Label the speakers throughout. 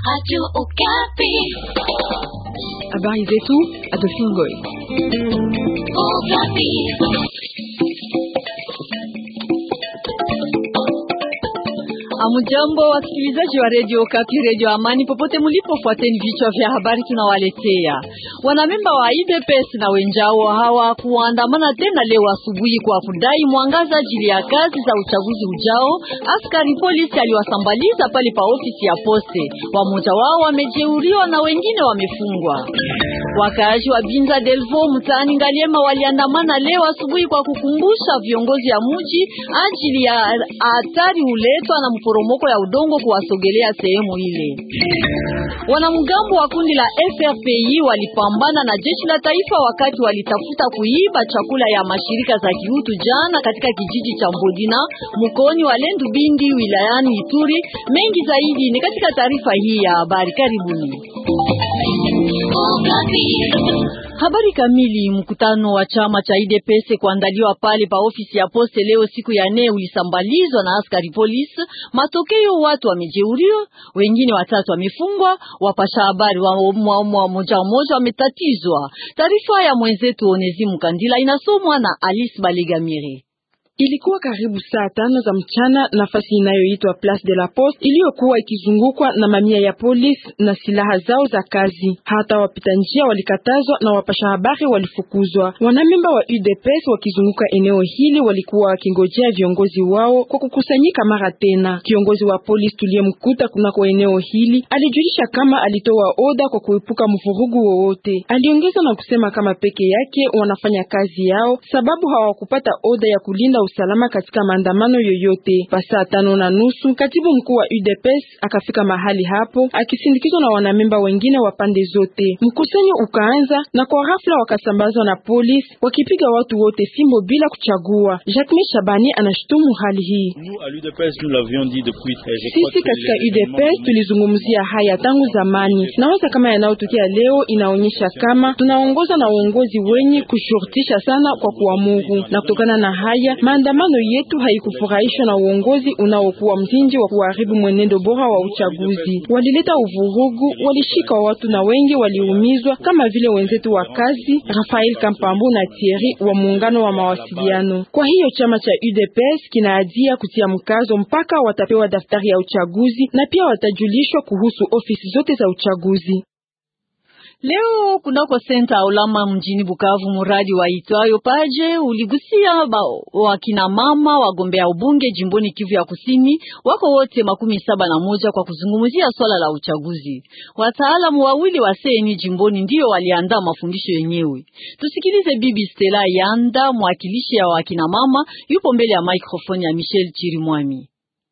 Speaker 1: Habari zetu Adolphine Ngoy. Amujambo wasikilizaji wa redio Kapi, redio Amani, popote mulipo, fuateni vichwa vya habari tunawaletea. Wanamemba wa IDPS na wenjao hawa kuandamana tena leo asubuhi kwa kudai mwangaza ajili ya kazi za uchaguzi ujao. Askari polisi aliwasambaliza pale pa ofisi ya poste, wamoja wao wamejeuriwa na wengine wamefungwa. Wakaaji wa Binza Delvo mtaani Ngaliema waliandamana leo asubuhi kwa kukumbusha viongozi ya mji ajili ya hatari huletwa na mporomoko ya udongo kuwasogelea sehemu ile. Wanamgambo wa kundi la FRPI walipambana na jeshi la taifa wakati walitafuta kuiba chakula ya mashirika za kiutu jana katika kijiji cha Mbodina mkoani wa Lendu Bindi wilayani Ituri. Mengi zaidi ni katika taarifa hii ya habari, karibuni. Habari kamili. Mkutano wa chama cha IDPS kuandaliwa pale pa ofisi ya poste leo siku ya nne ulisambalizwa na askari polisi. Matokeo, watu wamejeuriwa, wengine watatu wamefungwa, wapasha habari wa moja moja wametatizwa. Taarifa ya mwenzetu Onezimu Kandila inasomwa na Alice Baligamire.
Speaker 2: Ilikuwa karibu saa tano za mchana, nafasi inayoitwa Place de la Poste iliyokuwa ikizungukwa na mamia ya polisi na silaha zao za kazi. Hata wapita njia walikatazwa na wapasha habari walifukuzwa. Wanamemba wa UDPS wakizunguka eneo hili walikuwa wakingojea viongozi wao kwa kukusanyika mara tena. Kiongozi wa polisi tuliyemkuta kunako eneo hili alijulisha kama alitoa oda kwa kuepuka mvurugu wowote. Aliongeza na kusema kama peke yake wanafanya kazi yao sababu hawakupata oda ya kulinda usalama katika maandamano yoyote. Pa saa tano na nusu katibu mkuu wa UDPS akafika mahali hapo akisindikizwa na wanamemba wengine wa pande zote. Mkusanyo ukaanza na kwa ghafla wakasambazwa na polisi wakipiga watu wote fimbo bila kuchagua. Jacques Shabani anashutumu hali hii. Sisi katika UDPS tulizungumzia haya tangu zamani. Nawaza kama yanayotokea leo inaonyesha kama tunaongoza na uongozi wenye kushurutisha sana kwa kuamuru, na kutokana na haya maandamano yetu haikufurahishwa na uongozi unaokuwa mzinji wa kuharibu mwenendo bora wa uchaguzi. Walileta uvurugu, walishika watu na wengi waliumizwa, kama vile wenzetu wa kazi Rafael Kampambu na Thierry wa muungano wa mawasiliano. Kwa hiyo chama cha UDPS kinaadia kutia mkazo mpaka watapewa daftari ya uchaguzi na pia watajulishwa kuhusu ofisi zote za uchaguzi.
Speaker 1: Leo kunako senta Ulama mjini Bukavu, muradi wa itwayo Paje uligusia wakina mama wagombea ubunge jimboni Kivu ya Kusini, wako wote makumi saba na moja kwa kuzungumzia swala la uchaguzi. Wataalamu wawili wa seni jimboni ndio waliandaa mafundisho yenyewe. Tusikilize Bibi Stella Yanda, mwakilishi ya wakina mama, yupo mbele ya maikrofoni ya Michel Chirimwami.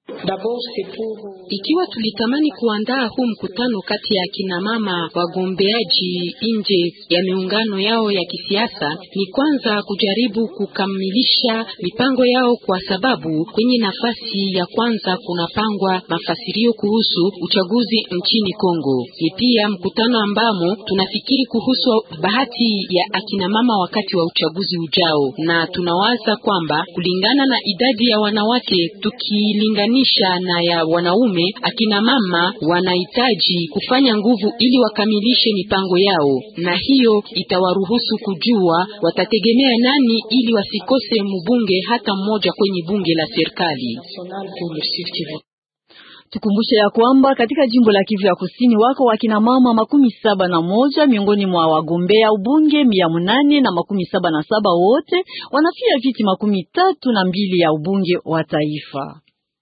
Speaker 3: Ikiwa tulitamani kuandaa huu mkutano kati ya kina mama wagombeaji nje ya miungano yao ya kisiasa, ni kwanza kujaribu kukamilisha mipango yao, kwa sababu kwenye nafasi ya kwanza kunapangwa mafasirio kuhusu uchaguzi nchini Kongo. Ni pia mkutano ambamo tunafikiri kuhusu bahati ya akina mama wakati wa uchaguzi ujao, na tunawaza kwamba kulingana na idadi ya wanawake tukilinganisha na ya wanaume, akina mama wanahitaji kufanya nguvu ili wakamilishe mipango yao, na hiyo itawaruhusu kujua watategemea nani ili wasikose mbunge hata mmoja kwenye bunge la serikali.
Speaker 1: Tukumbushe ya kwamba katika jimbo la Kivu ya Kusini wako wakina mama makumi saba na moja miongoni mwa wagombea ubunge mia munane na makumi saba na saba wote wanafia viti makumi tatu na mbili ya ubunge wa taifa.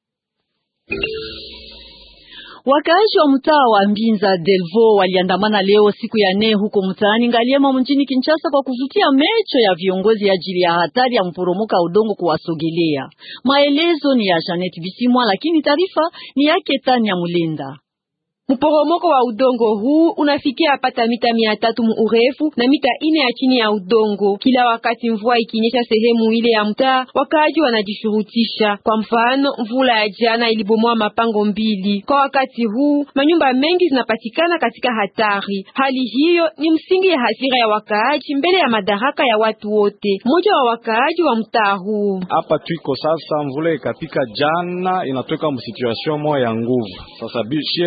Speaker 1: Wakaaji wa mtaa wa Mbinza Delvo waliandamana leo siku ya nne huko mtaani Ngaliema mjini Kinshasa kwa kuvutia mecho ya viongozi ajili ya hatari ya mporomoka udongo kuwasogelea. Maelezo ni ya Janet Bisimwa, lakini taarifa ni yake Tanya Mulinda.
Speaker 4: Mporomoko wa udongo huu unafikia hapata mita mia tatu mu urefu na mita ine ya chini ya udongo. Kila wakati mvua ikinyesha sehemu ile ya mtaa, wakaaji wanajishurutisha. Kwa mfano, mvula ya jana ilibomoa mapango mbili. Kwa wakati huu manyumba mengi zinapatikana katika hatari. Hali hiyo ni msingi ya hasira ya wakaaji mbele ya madaraka ya watu wote. Mmoja wa wakaaji wa mtaa huu:
Speaker 5: hapa twiko sasa, mvula ikapika jana, inatoka mu situation moya ya nguvu. Sasa bishie tunatafuta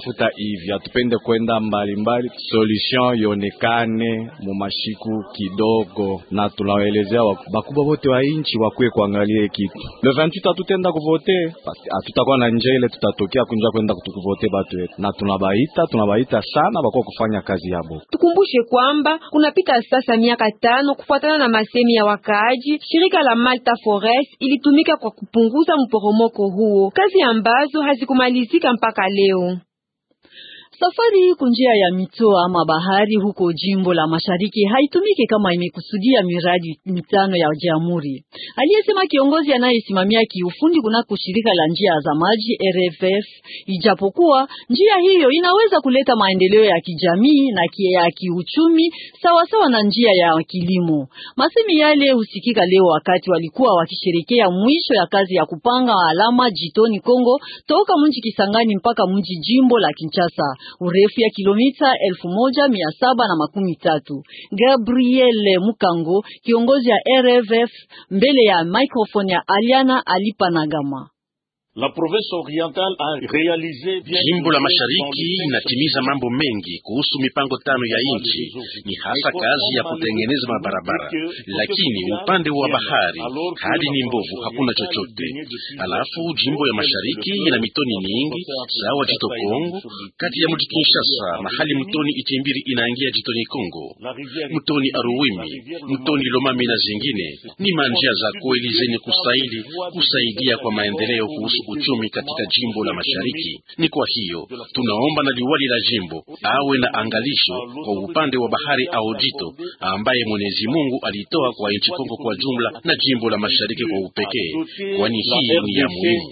Speaker 5: tunatafuta hivi, hatupende kwenda mbalimbali, solution ionekane mumashiku kidogo, na tunawaelezea bakubwa wote wa inchi wakuye kuangalia kitu. Le 28 hatutenda kuvote, hatutakuwa na nje ile tutatokea kunja kwenda kutukuvote batu wetu, na tunabaita tunabaita sana bakuwa kufanya kazi yabo.
Speaker 4: Tukumbushe kwamba kunapita sasa miaka tano kufuatana na masemi ya wakaaji, shirika la Malta Forest ilitumika kwa kupunguza mporomoko huo, kazi ambazo hazikumalizika mpaka leo.
Speaker 1: Safari kunjia ya mito ama bahari huko jimbo la Mashariki haitumiki kama imekusudia miradi mitano ya jamhuri, aliyesema kiongozi anayesimamia kiufundi kunako shirika la njia za maji RFF. Ijapokuwa njia hiyo inaweza kuleta maendeleo ya kijamii na ya kiuchumi sawasawa na njia ya kilimo. Masemi yale husikika leo wakati walikuwa wakisherekea mwisho ya kazi ya kupanga alama jitoni Kongo toka mji Kisangani mpaka mji jimbo la Kinshasa urefu ya kilomita elfu moja mia saba na makumi tatu. Gabriel Mukango, kiongozi ya RFF, mbele ya microphone ya Aliana Alipanagama.
Speaker 6: La province orientale a realize
Speaker 7: jimbo la mashariki inatimiza mambo mengi kuhusu mipango tano ya nchi, ni hasa kazi ya kutengeneza mabarabara, lakini upande wa bahari hali ni mbovu, hakuna chochote. Alafu jimbo ya mashariki ina mitoni nyingi sawa jito Kongo, kati ya mji Kinshasa mahali mtoni Itimbiri inaingia jitoni Kongo, mtoni Aruwimi, mtoni Lomami na zingine. Ni manjia za kweli zenye kusaili kusaidia kwa maendeleo kuhusu uchumi katika jimbo la mashariki. Ni kwa hiyo tunaomba na liwali la jimbo awe na angalisho kwa upande wa bahari au jito ambaye Mwenyezi Mungu alitoa kwa nchi Kongo kwa jumla na jimbo la mashariki kwa upekee, kwani hii ni ya muhimu.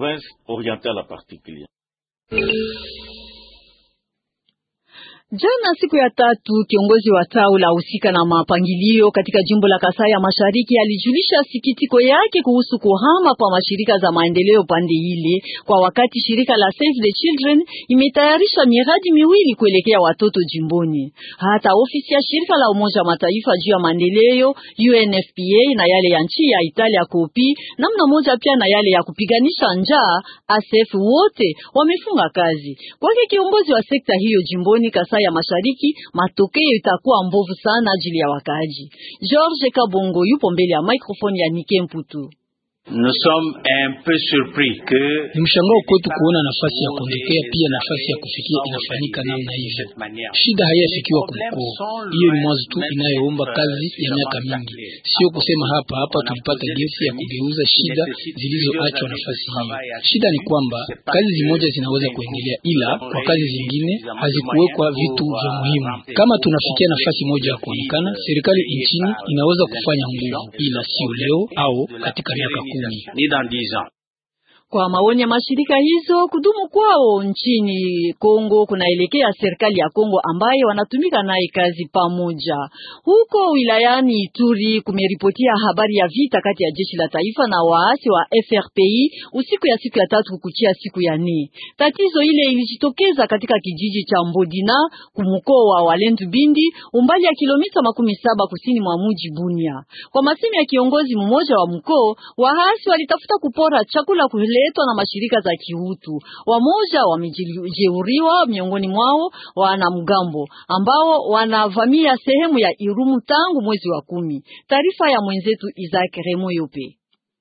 Speaker 1: Jana siku ya tatu, kiongozi wa tawi la husika na mapangilio katika jimbo la Kasai ya Mashariki alijulisha sikitiko yake kuhusu kuhama kwa mashirika za maendeleo pande ile, kwa wakati shirika la Save the Children imetayarisha miradi miwili kuelekea watoto jimboni. Hata ofisi ya shirika la Umoja wa Mataifa juu ya maendeleo UNFPA na yale ya nchi ya Italia kopi namna moja pia na yale ya kupiganisha njaa ASF wote wamefunga kazi. Kwake kiongozi wa sekta hiyo jimboni Kasai ya Mashariki, matokeo itakuwa mbovu sana ajili ya wakaaji. George Kabongo yupo mbele ya microphone ya Nike Mputu.
Speaker 8: Nous sommes un peu surpris que
Speaker 9: ni mshangao kwetu kuona nafasi ya kuondokea pia nafasi ya kufikia inafanyika namna hivyo. Shida haiyafikiwa kumkuu, hiyo ni mwanzo tu inayoomba kazi ya miaka mingi, sio kusema hapa hapa tulipata gesi ya kugeuza shida zilizoachwa nafasi hiyo. Shida ni kwamba kazi zimoja zinaweza kuendelea, ila kwa kazi zingine hazikuwekwa vitu vya muhimu. Kama tunafikia nafasi moja ya kuonekana, serikali nchini inaweza kufanya nguvu, ila sio leo au katika miaka
Speaker 8: ni dans dix ans.
Speaker 1: Kwa maoni ya mashirika hizo, kudumu kwao nchini Kongo kunaelekea serikali ya Kongo ambayo wanatumika naye kazi pamoja. Huko wilayani Ituri kumeripotia habari ya vita kati ya jeshi la taifa na waasi wa FRPI usiku ya siku ya tatu kukuchia siku ya nne. Tatizo ile ilijitokeza katika kijiji cha Mbodina kumkoa wa Walendu Bindi, umbali ya kilomita makumi saba kusini mwa mji Bunia. Kwa masemi ya kiongozi mmoja wa mkoa, waasi walitafuta kupora chakula kuhele letwa na mashirika za kiutu. Wamoja wamejeuriwa, miongoni mwao wanamgambo ambao wanavamia sehemu ya Irumu tangu mwezi wa kumi. Taarifa ya mwenzetu Isaac Remo Yope.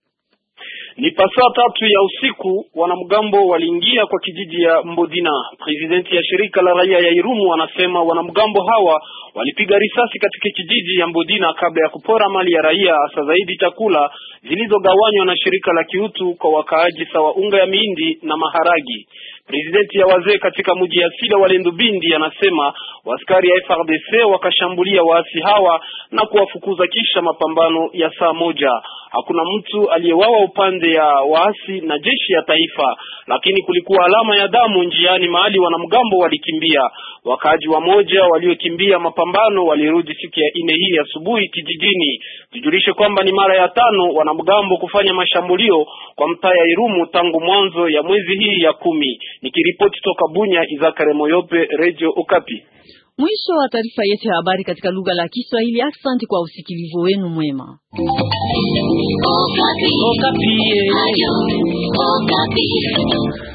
Speaker 10: Ni pasaa tatu ya usiku wanamgambo waliingia kwa kijiji ya Mbodina. Presidenti ya shirika la raia ya Irumu anasema wanamgambo hawa walipiga risasi katika kijiji ya Mbodina kabla ya kupora mali ya raia, hasa zaidi chakula zilizogawanywa na shirika la kiutu kwa wakaaji sawa unga ya mihindi na maharagi. Presidenti ya wazee katika mji ya Sila Walendu Bindi anasema waskari ya FRDC wakashambulia waasi hawa na kuwafukuza kisha mapambano ya saa moja. Hakuna mtu aliyewawa upande ya waasi na jeshi ya taifa, lakini kulikuwa alama ya damu njiani mahali wanamgambo walikimbia. Wakaaji wamoja waliokimbia mapambano walirudi siku ya ine hii asubuhi kijijini. Tujulishe kwamba ni mara ya tano wanamgambo kufanya mashambulio kwa mtaa ya Irumu tangu mwanzo ya mwezi hii ya kumi. Nikiripoti toka Bunya, Izakare Moyope, Radio Okapi.
Speaker 1: Mwisho wa taarifa yetu ya habari katika lugha la Kiswahili. Asante kwa usikilivu wenu mwema.
Speaker 11: Okapi. Okapi.